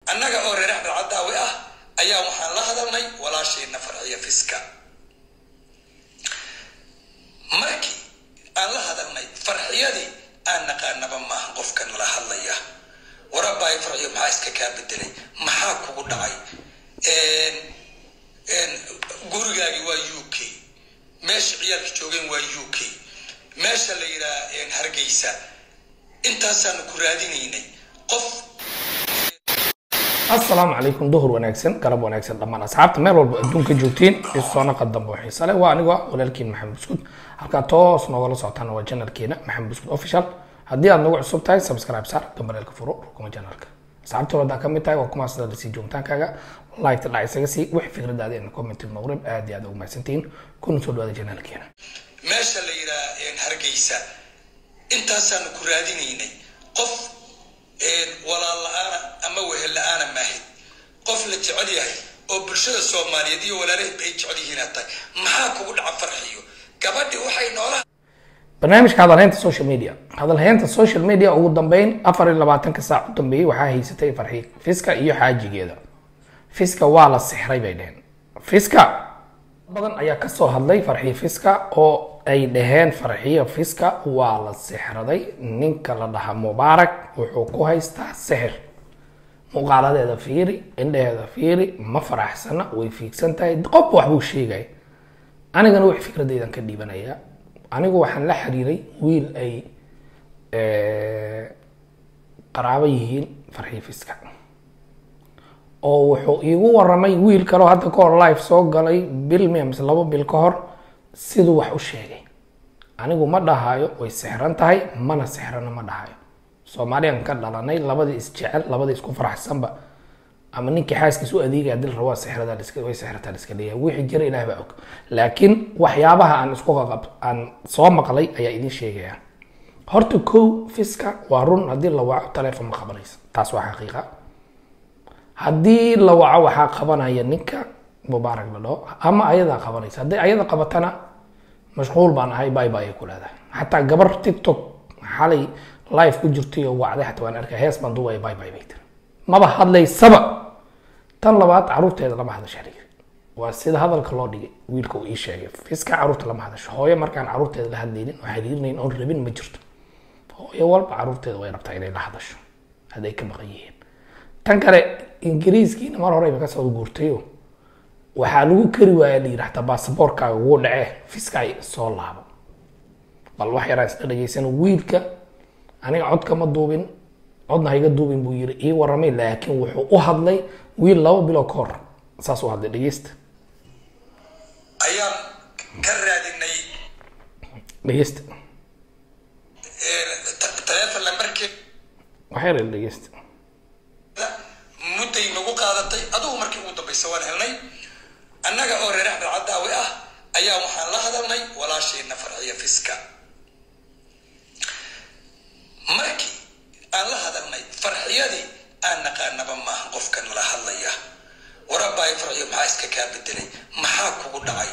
annaga oo reer axmed cadaawi ah ayaa waxaan la hadalnay walaashayna farxiya fiska markii aan la hadalnay farxiyadii aan naqaanaba maaha qofka nala hadlaya warabaay farxiyo maxaa iska kaa bedelay maxaa kugu dhacay gurigaagi waa u k meesha ciyaalka joogeen waa u k meesha la yidhaha hargeysa intaasaanu ku raadinaynay qof asalaamu calaykum duhur wanaagsan galab wanaagsan dhammaan asxaabta meel walba adduunka joogtiin isoona qadamba oo xiise leh waa anigoo ah walaalkiin maxamed buskud halkaa toos noogala socotaan waa janalkeena maxamed buskud official haddii aad nagu cusub tahay subscribe saar gambaleelka furo rukuma janalka asxaabta wadaa ka mid tahay waa kuma sida lasii joogitaankaaga like dhac isaga sii wix fikradaada in comment noqrib aad iyo aad ugu mahadsantihiin kuna soo dhawaada janalkeena meesha la yidhaha hargeysa intaasaanu ku raadinaynay qof walaal la-aana ama wehel la-aana maahid qof la jecel yahay oo bulshada soomaaliyeed iyo walaalaheedba ay jecel yihiin aad tahay maxaa kugu dhaca farxiyo gabadhi waxay noola barnaamijka hadalhaynta social media hadalhaynta social media ugu dambeyn afar iyo labaatanka saac u dambeeyey waxaa haysatay farxi fiska iyo xaajigeeda fiska waa la sixray bay dheheen fiska badan ayaa kasoo hadlay farxi fiska oo ay dhaheen farxiyo fiska waa la sixraday ninka la dhaha mubaarak wuxuu ku haystaa sixir muuqaaladeeda fiiri indhaheeda fiiri ma faraxsana way fiigsan tahay qof waxbuu sheegaya anigana wix fikradeydan ka dhiibanaya anigu waxaan la xiriiray wiil ay qaraabo yihiin farxii fiska oo wuxuu iigu waramay wiil kaleo hadda kahor life soo galay bil miya mise labo bil ka hor siduu wax u sheegay anigu ma dhahayo way sixran tahay mana sixrana ma dhahayo soomaaliyan ka dhalanay labadii isjecel labadii isku faraxsanba ama ninkii xaaskiis u adeegaya dil rabaa sixrada way sixrataa liska leeyahay wixii jira ilaah baa og laakiin waxyaabaha aan isku qaqab aan soo maqlay ayaa idin sheegaya horta kow fiska waa run haddii la waco taleefon ma qabanaysa taas waa xaqiiqa haddii la waco waxaa qabanaya ninka mubaarak la dhaho ama ayadaa qabanaysa haddii ayada qabatana mashquul baan ahay bay bay ay ku leedahay xataa gabar tiktok xalay live ku jirtay oo wacday xataa waan arkay hees baan duubaya bay bay bay tiri maba hadlaysaba tan labaad caruurteeda lama hadasha dhigi waa sida hadalka loo dhigay wiilka uu ii sheegay fiska caruurta lama hadasho hooyo markaan caruurteeda la hadlaynin oo xiriirinayn oon rabin ma jirto hooyo walba caruurteeda way rabtaa inay la hadasho hadday ka maqan yihiin tan kale ingiriiskiina mar horeyba kasoo guurtayo waxaa lagu kari waaya la yidhi hataa baasaboorkaaga wuu dhacee fiskaay soo laabo bal wax yaraan isla dhegeysan wiilka aniga codka ma duubin codna hayga duubin buu yiri ii waramay laakiin wuxuu u hadlay wiil laba bilo ka hor saas u hadlay dhegeysta ayaan ka raadinay dhegeysta taleefon lambarkeeda wax yar ila dhegeysta mudday nagu qaadatay adugu markii ugu dambaysa waan helnay annaga oo reer axmed cadaawi ah ayaa waxaan la hadalnay walaashayna farxiya fiska markii aan la hadalnay farxiyadii aan naqaanaba maaha qofka nala hadlaya warabaay farxiyo maxaa iska kaa bedelay maxaa kugu dhacay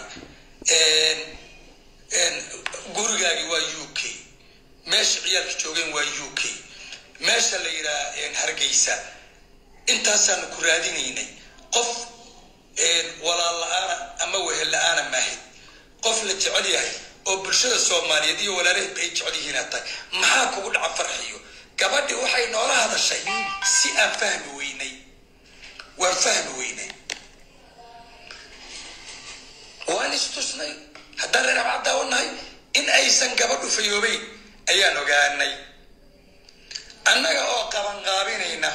gurigaagi waa u k meesha ciyaalka joogeen waa u k meesha la yidhaha hargeysa intaasaanu ku raadinaynay qof walaal la-aana ama wehel la-aana maahid qof la jecel yahay oo bulshada soomaaliyeed iyo walaalaheedba ay jecel yihiin aad tahay maxaa kugu dhaca farxiyo gabadhi waxay noola hadashay si aan fahmi weynay waan fahmi weynay waan istusnay haddaan reer abcaddaawanahay in aysan gabadhu fayoobeyn ayaan ogaanay annaga oo qabanqaabinayna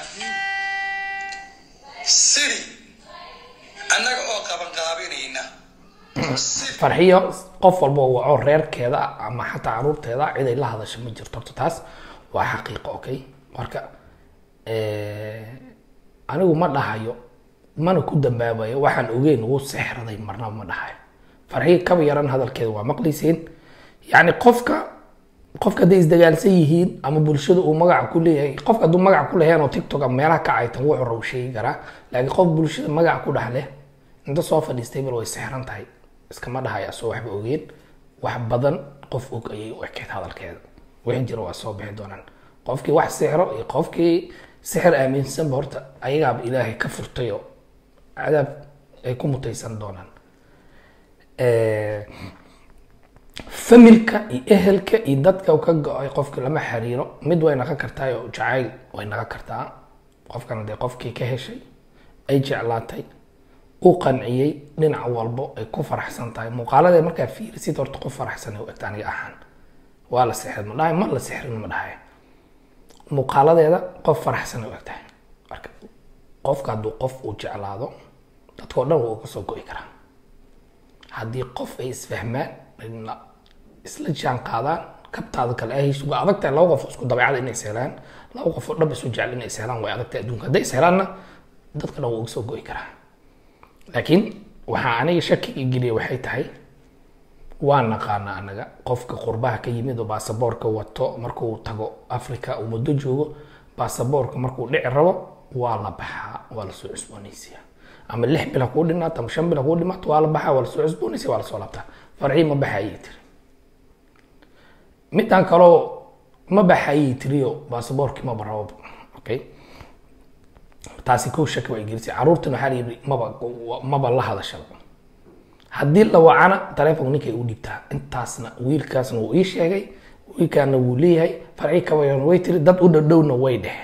siri annaga oo qabanqaabinayna farxiyo qof walba oo waco reerkeeda ama xataa caruurteeda cid ay la hadasho ma jirto horta taas waa xaqiiqo okay marka anigu ma dhahayo mana ku dambaabayo waxaan ogeyn ugu sexraday marnaba ma dhahayo farxiyo kaba yaran hadalkeeda waa maqlayseen yacni qofka qofka hadday isdagaalsan yihiin ama bulshada uu magaca ku leeyahay qofka hadduu magac ku leheen oo tiktok ama meelaha ka caytan wuxuu raw sheegi karaa laakiin qof bulshada magac ku dhex leh inta soo fadhiistay bal way sexran tahay iskama dhahayo asoo waxba ogeen wax badan qof og ayay u ekeyd hadalkeeda wixii jira waa soo bixi doonaan qofkii wax sixro iyo qofkii sixir aaminsanba horta ayagaaba ilaahay ka furtay oo cadaab ay ku mutaysan doonaan familka iyo ehelka iyo dadka ka go-ay qofka lama xiriiro mid way naqon kartaa oo jacayl way naqon kartaa qofkana dee qofkii ka heshay ay jeclaatay u qanciyey dhinac walbo ay ku faraxsan tahay muuqaalada markaa fiirisid horta qof faraxsan ay u egta aniga ahaan waa la sixrin ma dhahay ma la sixrin ma dhahay muuqaaladeeda qof faraxsan ay u egtahay marka qofka hadduu qof uu jeclaado dadkao dhan wuu kasoo go-i karaa haddii qof ay isfahmaan na isla jaan qaadaan kabtaada kale ahaysu waa adag tahay laba qof isku dabeecada inay ishelaan laba qof oo dhab isu jecel inay ishelaan way adag tahay adduunka hadday ishelaanna dadka dhan wuu kasoo go-i karaa laakiin waxaa aniga shakiga geliya waxay tahay waa naqaana anaga qofka qurbaha ka yimid oo baasaboorka wato markuu tago africa uu muddo joogo baasaboorka markuu dhici rabo waa la baxaa waa lasoo cusboonaysiya ama lix bil ha kuu dhinaato ama shan bil ha kuu dhimaato waa la baxaa waa lasoo cusboonaysiya waa lasoo laabtaa farcii ma baxa ayay tiri midaan kaloo ma baxa ayay tiriyo baasaboorkii maba rabo okay taasi kow shaki waa gelisay caruurtan waxaa layidhi maba maba la hadashaba haddii la wacana taleefonka ninkay u dhiibtaa intaasna wiilkaasna wuu ii sheegay wiilkaana wuu leeyahay farci kabayana way tiri dad u dhowdhowna way dheheen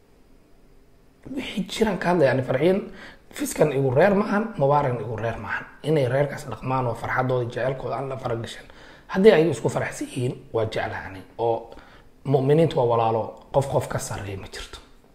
wixii jiraan ka hadlaya yani farciyan fiskan igu reer maahan mubaarakna igu reer maahan inay reerkaas dhaqmaan oo farxadooda jecelkooda aan la faragashan haddii ay isku faraxsan yihiin waa jeclahanay oo mu'miniintu waa walaalo qof qof ka sarreeya ma jirto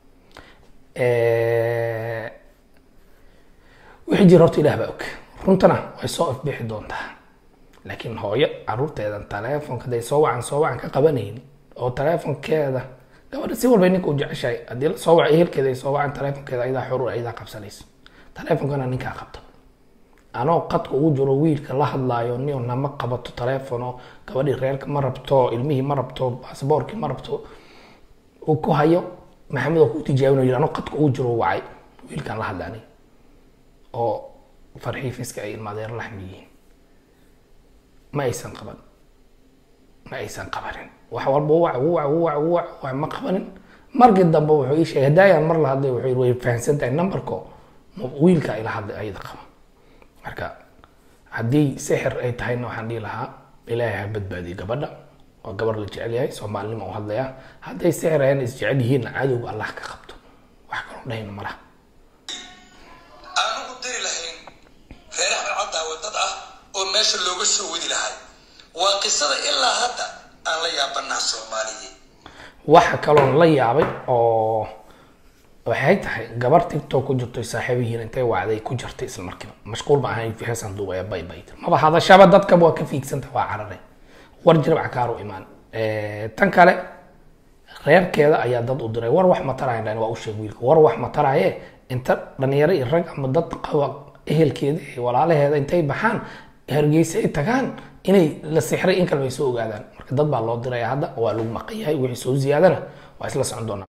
wixii jira horta ilaah baa og runtana way soo ifbixi doontaa laakiin hooyo caruurteedan taleefonka haday soo wacan soo wacan ka qabanayn oo taleefonkeeda gabadha si walba ninka u jeceshahay haddii la soo waca ehelkeeda ay soo wacan taleefonkeeda ayadaa xurur ayadaa qabsanayso taleefonkana ninkaa qabta anoo qadka ugu jiro wiilka la hadlaayo nio nama qabato taleefono gabadhii reerka ma rabto ilmihii ma rabto baasboorkii ma rabto uu ku hayo maxamed oo ku tijaabin yiri anoo qadka ugu jiro wacay wiilkaan la hadlaanay oo farxii fiska ay ilmaadeer laxmi yihiin ma aysan qaban ma aysan qabanin wax walba wac wac wac wac wac ma qabanin markii dambe wuxuu ii sheegay hadaayaan mar la hadlay wuxuu yiri way fahamsan tahay numberko wiilka ila hadlay ayada qaba marka haddii sixir ay tahayna waxaan dhihi lahaa ilaahay ha badbaadiyo gabadha oo gabar la jecel yahay soomaalinima u hadlaya hadday sixir ayan isjecel yihiinna cadowga allah ka qabto wax kaloo dhahayna ma laha aanu u diri lahayn reer axmed cadaawe dad ah oo meesha looga soo wadi lahay waa qisada ilaa hadda aan la yaabanaa soomaaliye waxa kaloon la yaabay oo waxay tahay gabar tiktok ku jirto saaxiibihiin intay wacday ku jirtay isla markiiba mashquul ma ahayn heesan duubaya bay bay maba hadashaba dadkaba waa ka fiigsanta waa cararay war jirab cakaar u imaan tan kale reerkeeda ayaa dad u diray war wax ma taraayan waa u sheeg wiilka war wax ma taraaye inta dhalinyaro iyo rag ama dad qaba ehelkeeda iyo walaalaheeda intay baxaan hargeysa ay tagaan inay la sixray in kaleba ay soo ogaadaan marka dad baa loo diraya hadda waa lagu maqan yahay wixii soo ziyaadana waa isla socon doonaa